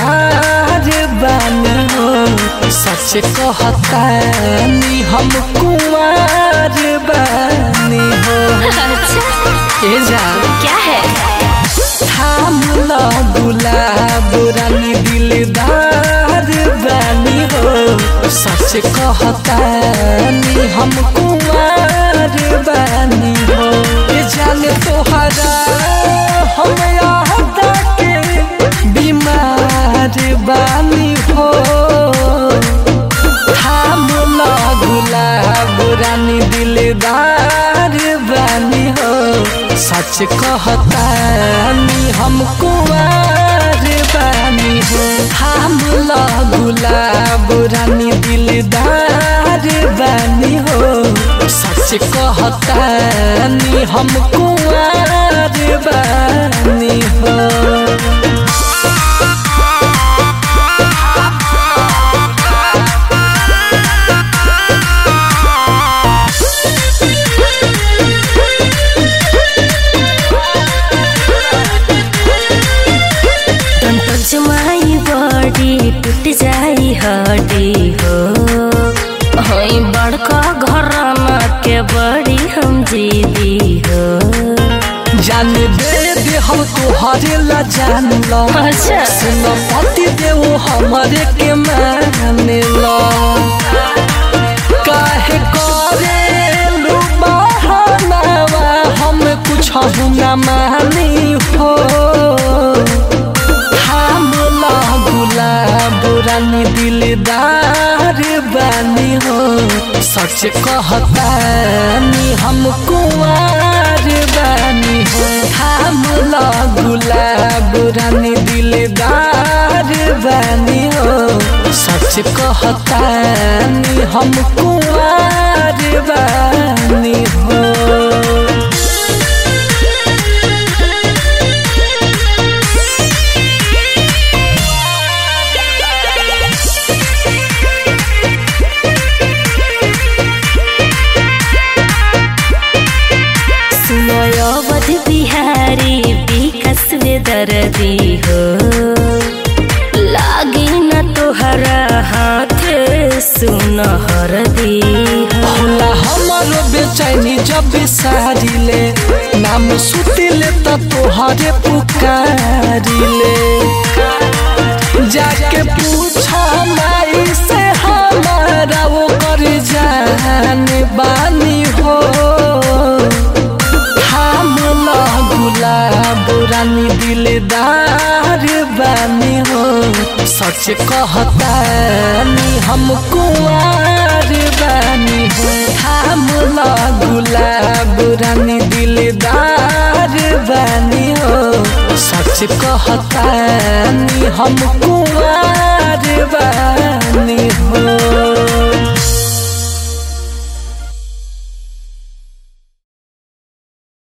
दिलदार बानी हो सच कहतानी हम कुमार बानी हो अच्छा ए जा क्या है थाम ल गुलाब रानी दिलदार बानी हो सच कहतानी हम कुमार बानी हो ए जाने तोहरा हम याद के बीमार बानी हो थाम ल गुलाब रानी दिलदार बानी हो सच कहतानी हम कुमार बानी हो थाम ल गुलाब रानी दिलदार बानी हो सच कहतानी हम कुमार बानी हो Don't touch my body टूट जाई हड्डी हो हई बड़का घराना के बड़ी हम जीदी हो जान दे दे हम तोहरे ला जान ला अच्छा। सुन पति देव हमारे के मान ला काहे करे लू बहानावा हम कुछ न मानी हो हम ला गुलाब रानी दिलदार बानी हो सच कहतानी हम कुंवार बानी हो हम ला गुलाब रानी दिलदार बानी हो सच कहतानी हम कुंवार बानी हो सुनय अवध बिहारी विकास दर्दी हो लागी न तोहरा हाथ सुन हरदी हो होला हमारो बेचैनी जब बिसारिले नाम सुतिले त तोहरे पुकारिले जाके पूछ माई से हमारा वो कर जान बानी हो हम ला गुलाब रानी दिलदार बानी हो सच कहतानी हम कुंवार बानी हो हम ला गुलाब रानी दिलदार बानी हो सच कहतानी हम कुंवार बानी